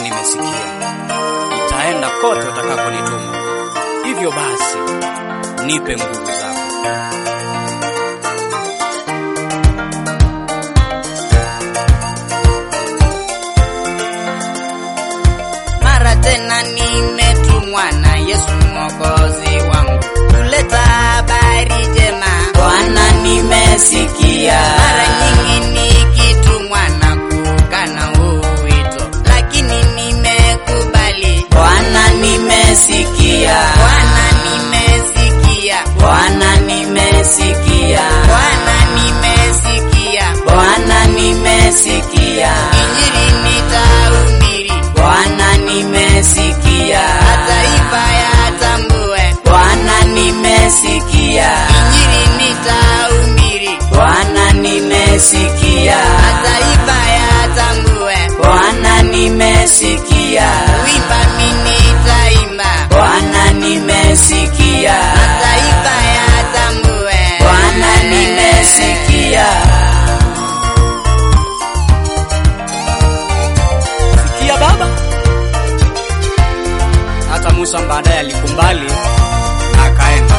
nimesikia, nitaenda kote utakaponituma. Hivyo basi, nipe nguvu zako. Mara tena nimetumwa na Yesu mwokozi wangu kuleta habari njema. Bwana nimesikia, Mara nyingi nikitumwa na kukana huu wito, lakini nimekubali. Bwana nimesikia, Bwana nimesikia, Bwana nimesikia, Bwana nimesikia, Bwana nimesikia, Injili nitahubiri, Bwana nimesikia, mataifa yatambue. Bwana nimesikia, Injili nitahubiri, Bwana nimesikia, mataifa yatambue. Bwana nimesikia, Wimba mimi nitaimba, Bwana nimesikia, mataifa yatambue. Bwana nimesikia. Sikia Baba. Hata Musa baadaye alikubali na akaenda.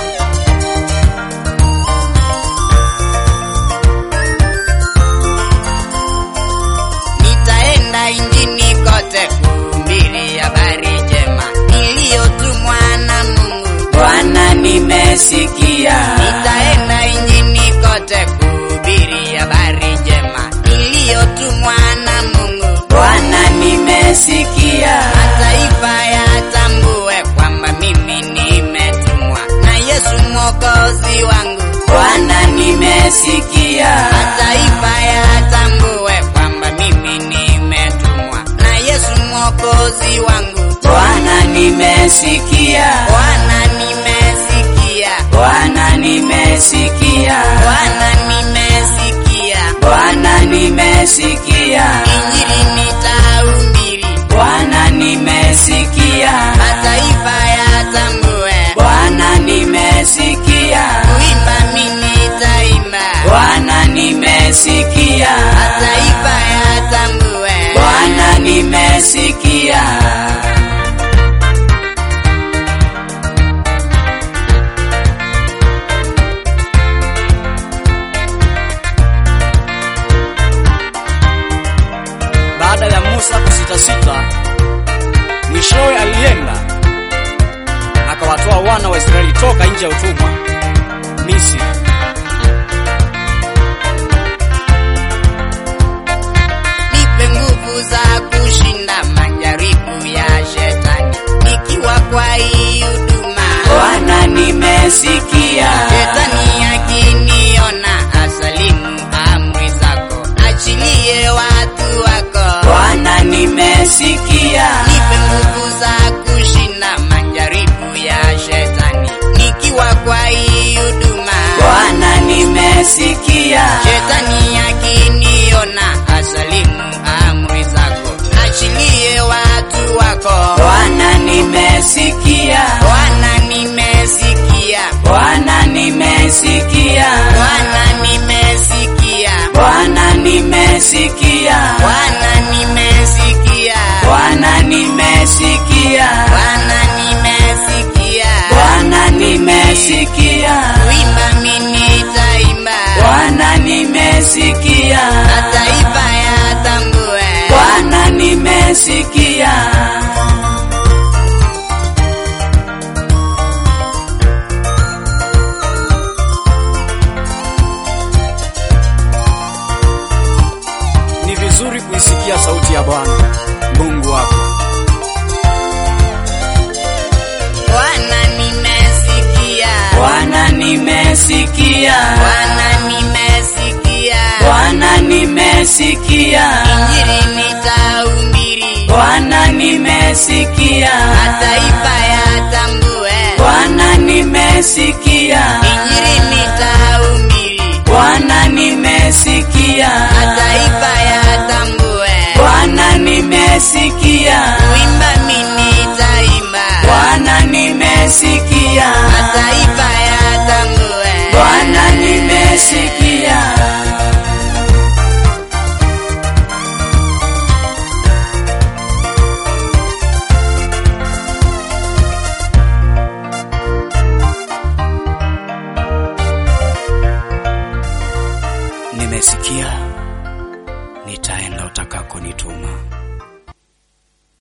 Nitaenda injini kote kuhubiri habari njema niliyotumwa na Mungu. Bwana nimesikia, Nitaenda injini kote kuhubiri habari njema niliyotumwa na Mungu. Bwana nimesikia, Mataifa yatambue kwamba mimi nimetumwa na Yesu mwokozi wangu. Bwana nimesikia, Mataifa yatambue kwamba mimi nimetumwa na Yesu mwokozi wangu. Bwana nimesikia, Bwana nimesikia, Bwana nimesikia, Bwana nimesikia, Bwana nimesikia, Injili nitahubiri, Bwana nimesikia, mataifa yatambue, Bwana nimesikia, kuimba mimi nitaimba, Bwana nimesikia, mataifa yatambue. Bwana nimesikia. Baada ya Musa kusitasita, mwishowe alienda akawatoa wana wa Israeli toka nje ya utumwa Misri. Nipe nguvu za kushinda majaribu ya shetani, nikiwa kwa hii huduma. Bwana nimesikia, Shetani akiniona asalimu amri zako, achilie watu wako. Bwana nimesikia, Nipe nguvu za kushinda majaribu ya shetani, nikiwa kwa hii huduma. Bwana nimesikia, Shetani akiniona asalimu amri zako, achilie watu wako. Bwana nimesikia, Bwana nimesikia, Bwana nimesikia, Bwana nimesikia, Bwana nimesikia, Bwana nimesikia, Bwana nimesikia, Bwana nimesikia. Bwana nimesikia, Wimba mimi nitaimba, Bwana nimesikia, mataifa yatambue. Bwana nimesikia. Ni vizuri kuisikia sauti ya Bwana Mungu wako. Bwana nimesikia, Bwana nimesikia, Bwana nimesikia, Bwana nimesikia, Injili nitahubiri, Bwana nimesikia, mataifa yatambue. Bwana nimesikia, Injili nitahubiri, Bwana nimesikia, mataifa yatambue. Bwana nimesikia, Wimba mimi nitaimba, Bwana nimesikia, mataifa yatambue. Bwana nimesikia. nitaenda utakakonituma.